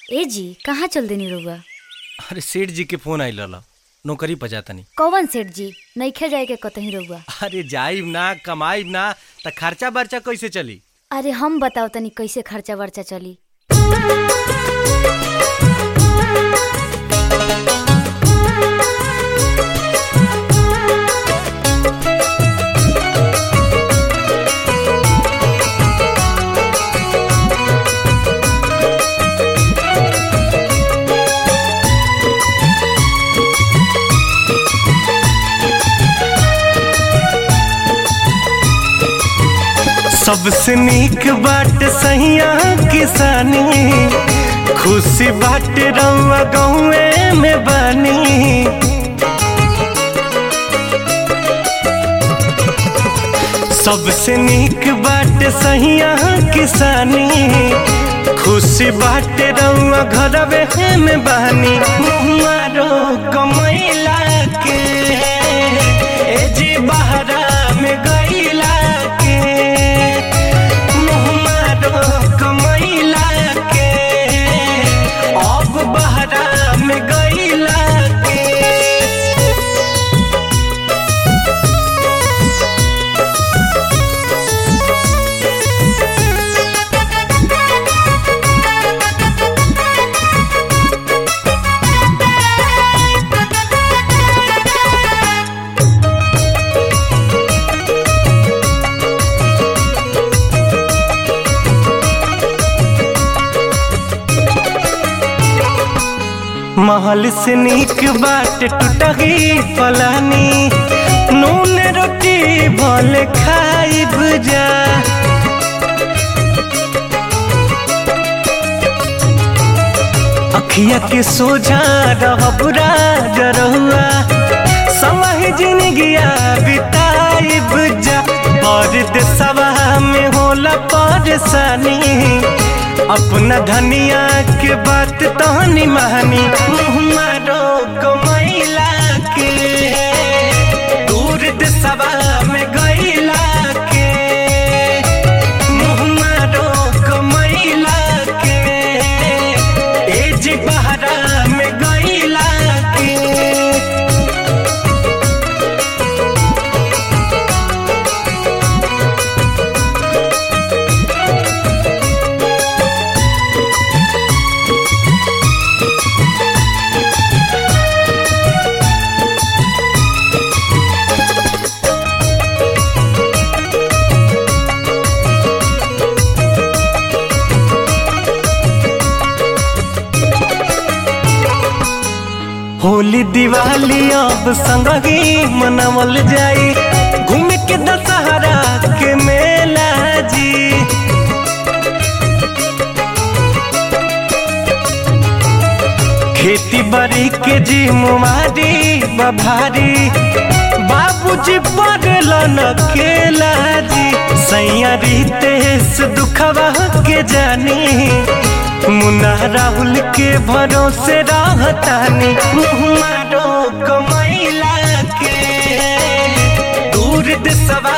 ए जी कहाँ चल देनी रउआ अरे सेठ जी के फोन आइल रहल नौकरी पर जातनी कौन सेठ जी नइखे जाए के कतही रउआ अरे जाइब ना कमाइब ना त खर्चा बर्चा कैसे चली अरे हम बताओ तनी कैसे खर्चा वर्चा चली सबसे नीक बाट सहिया किसानी खुशी बाट रउआ गौए में बानी सबसे नीक बाट सहिया किसानी खुशी बाट रउआ घरवे में बानी मारो कमैला के ए जी बहरा में गईला के मुहमारो कमैला के अब बहरा में गईला के महल से नीक बाट टूटही पलानी नून रोटी भले खाइब जा अखिया के सोझा रहब राज रहुआ समय जिंदगिया बिताइब जा और देशवा में होला परेशानी अपना धनिया के बात तहनी महानी मारो कमैला के दूर देशवा में गईला के मुँह मारो कमैला के एज बहरा में गईला के होली दिवाली अब संगही मनावल जाई घूमे के दशहरा के मेला जी खेती बाड़ी के जी मुमारी बभारी बाबूजी पड़ल न केला जी सैया रितेश दुखवा के जानी मुन्ना राहुल के भरोसे रहतानी मारो कमैला के दूर देशवा